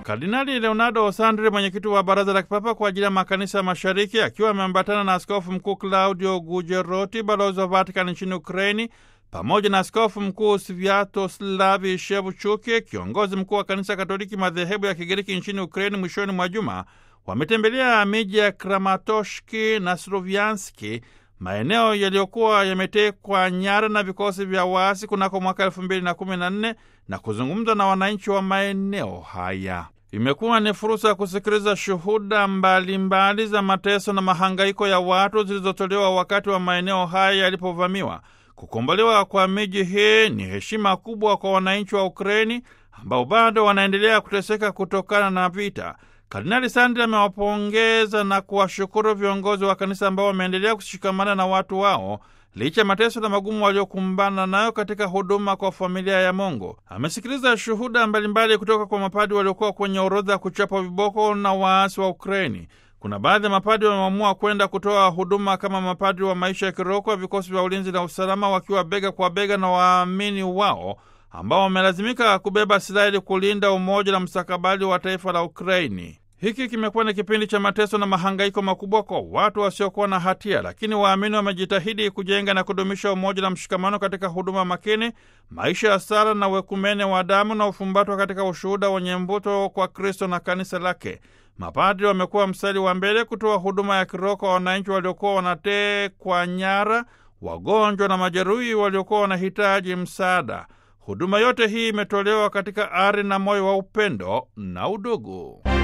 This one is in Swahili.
Kardinali Leonardo Sandri, mwenyekiti wa Baraza la Kipapa kwa ajili ya Makanisa ya Mashariki, akiwa ameambatana na Askofu Mkuu Claudio Gujeroti, balozi wa Vatican nchini Ukraini, pamoja na Askofu Mkuu Sviatoslavi Shevchuki, kiongozi mkuu wa Kanisa Katoliki madhehebu ya Kigiriki nchini Ukraini, mwishoni mwa juma wametembelea miji ya Kramatoshki na Slovianski, maeneo yaliyokuwa yametekwa nyara na vikosi vya waasi kunako mwaka elfu mbili na kumi na nne na kuzungumza na wananchi wa maeneo haya. Imekuwa ni fursa ya kusikiliza shuhuda mbalimbali mbali za mateso na mahangaiko ya watu zilizotolewa wakati wa maeneo haya yalipovamiwa. Kukombolewa kwa miji hii ni heshima kubwa kwa wananchi wa Ukraini ambao bado wanaendelea kuteseka kutokana na vita. Kardinali Sandri amewapongeza na kuwashukuru viongozi wa kanisa ambao wameendelea kushikamana na watu wao licha ya mateso na magumu waliokumbana nayo katika huduma kwa familia ya Mungu. Amesikiliza shuhuda mbalimbali kutoka kwa mapadi waliokuwa kwenye orodha ya kuchapwa viboko na waasi wa Ukraini. Kuna baadhi ya mapadi wameamua kwenda kutoa huduma kama mapadi wa maisha ya kiroho wa vikosi vya ulinzi na usalama, wakiwa bega kwa bega na waamini wao ambao wamelazimika kubeba silaha ili kulinda umoja na mstakabali wa taifa la Ukraini. Hiki kimekuwa ni kipindi cha mateso na mahangaiko makubwa kwa watu wasiokuwa na hatia, lakini waamini wamejitahidi kujenga na kudumisha umoja na mshikamano katika huduma makini, maisha ya sala na wekumene wa damu na ufumbatwa katika ushuhuda wenye mvuto kwa Kristo na kanisa lake. Mapadri wamekuwa mstari wa mbele kutoa huduma ya kiroho kwa wananchi waliokuwa wanatekwa nyara, wagonjwa na majeruhi waliokuwa wanahitaji msaada. Huduma yote hii imetolewa katika ari na moyo wa upendo na udugu.